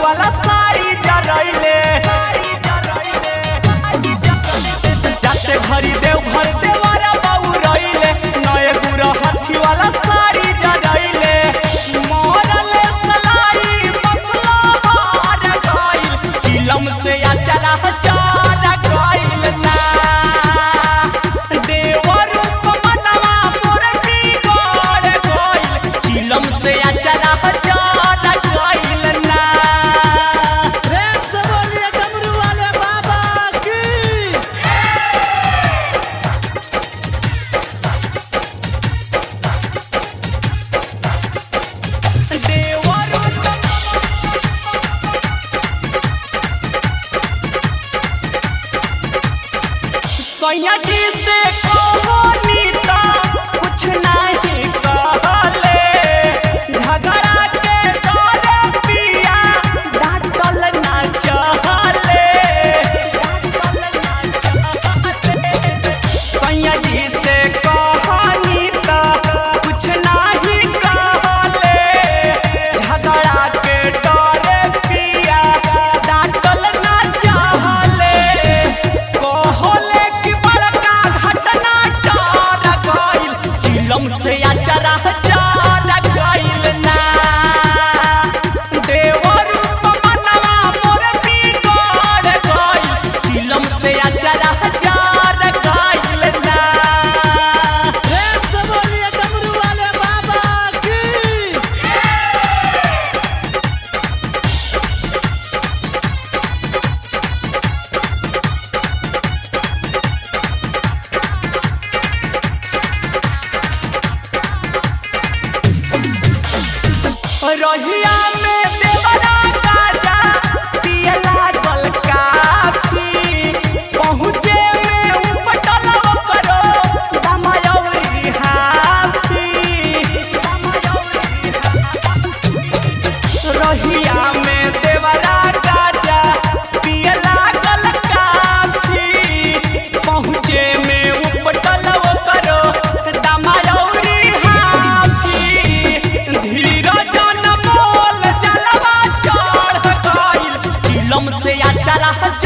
वाला साड़ी जरैले जाते घरी देव घर देवारा बाबू रैले नए गुरा हाथी वाला साड़ी जरैले मरले सलाई मसला हार गइल चिलम से अचरा चार गइल ना देवर मनवा मोर बिगड़ गइल चिलम से अचरा चार गइल ना प्रेम से बोलिए डमरू वाले बाबा की देवर सैया जी से कहो नीता कुछ नहीं कहले झगड़ा के डरे पिया डांटल ना चहले डांटल ना चहले सैया जी से कहो नीता कुछ नहीं कहले झगड़ा के डरे पिया डांटल ना चहले कहले कि बड़का घटना डर गइल चिलम से अचरा चार गइल ना देवर मनवा मोर बिगड़ गइल चिलम से अचरा चार गइल ना प्रेम से बोलिए डमरू वाले बाबा की रहिया में देवरा राजा पिए लागल काफी पहुँचे में उपटल करो दमयौरी हाथी रहिया में देवरा राजा पिए लागल काफी पहुँचे में उपटल करो दमयौरी हाथी धीरज न मोल जलवा चढ़ गइल चिलम से अचरा